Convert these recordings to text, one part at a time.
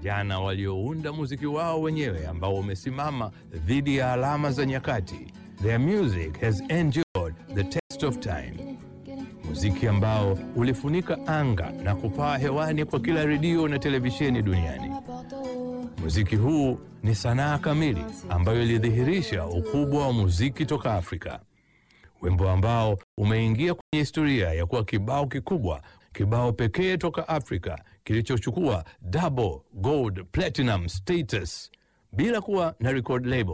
vijana waliounda muziki wao wenyewe ambao umesimama dhidi ya alama za nyakati. Their music has endured the test of time, muziki ambao ulifunika anga na kupaa hewani kwa kila redio na televisheni duniani. Muziki huu ni sanaa kamili ambayo ilidhihirisha ukubwa wa muziki toka Afrika, wimbo ambao umeingia kwenye historia ya kuwa kibao kikubwa, kibao pekee toka Afrika kilichochukua double gold platinum status bila kuwa na record label.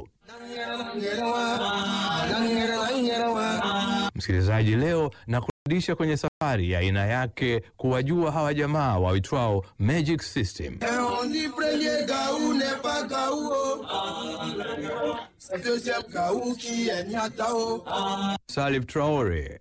Msikilizaji, leo na kurudisha kwenye safari ya aina yake kuwajua hawa jamaa waitwao Magic System. On dit premier gaou n'est pas gaou. C'est deuxième gaou qui est nyatao. Salif Traore,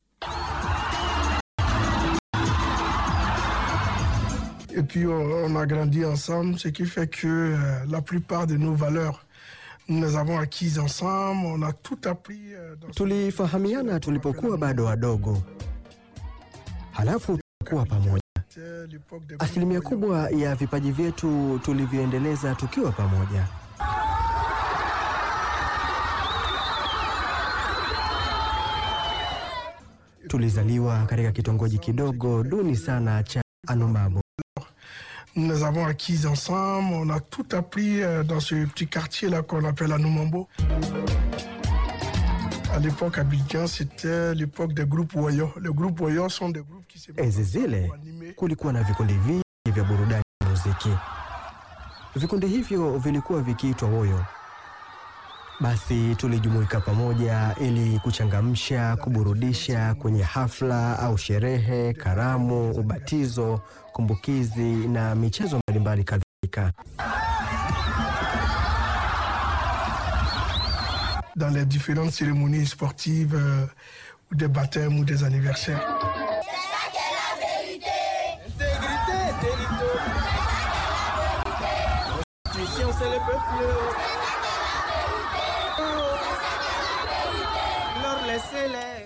Et puis on, on a grandi ensemble, ce qui fait que euh, la plupart de nos valeurs, nous les avons acquises ensemble. On a tout appris. euh, dans ce- Tulifahamiana tulipokuwa bado wadogo, halafu tukakuwa pamoja. C'était l'époque des Asilimia groupes kubwa ya vipaji vyetu tulivyoendeleza tukiwa pamoja. Tulizaliwa katika kitongoji kidogo duni sana cha Anumabo. Nous les avons acquises ensemble. On a tout appris euh, dans ce petit quartier-là qu'on appelle Anoumambo. À l'époque, Abidjan, c'était l'époque des groupes Woyo. Les groupes Woyo sont des groupes qui se Enzi zile animés. kulikuwa na vikundi vingi vya burudani ya muziki. Vikundi hivyo vilikuwa vikiitwa Woyo. Basi tulijumuika pamoja ili kuchangamsha, kuburudisha kwenye hafla au sherehe, karamu, ubatizo, kumbukizi na michezo mbalimbali kadhalika. dans les différentes cérémonies sportives euh, ou des baptêmes ou des anniversaires. Intégrité, territoire. Constitution, c'est le peuple. Leur laissez-les.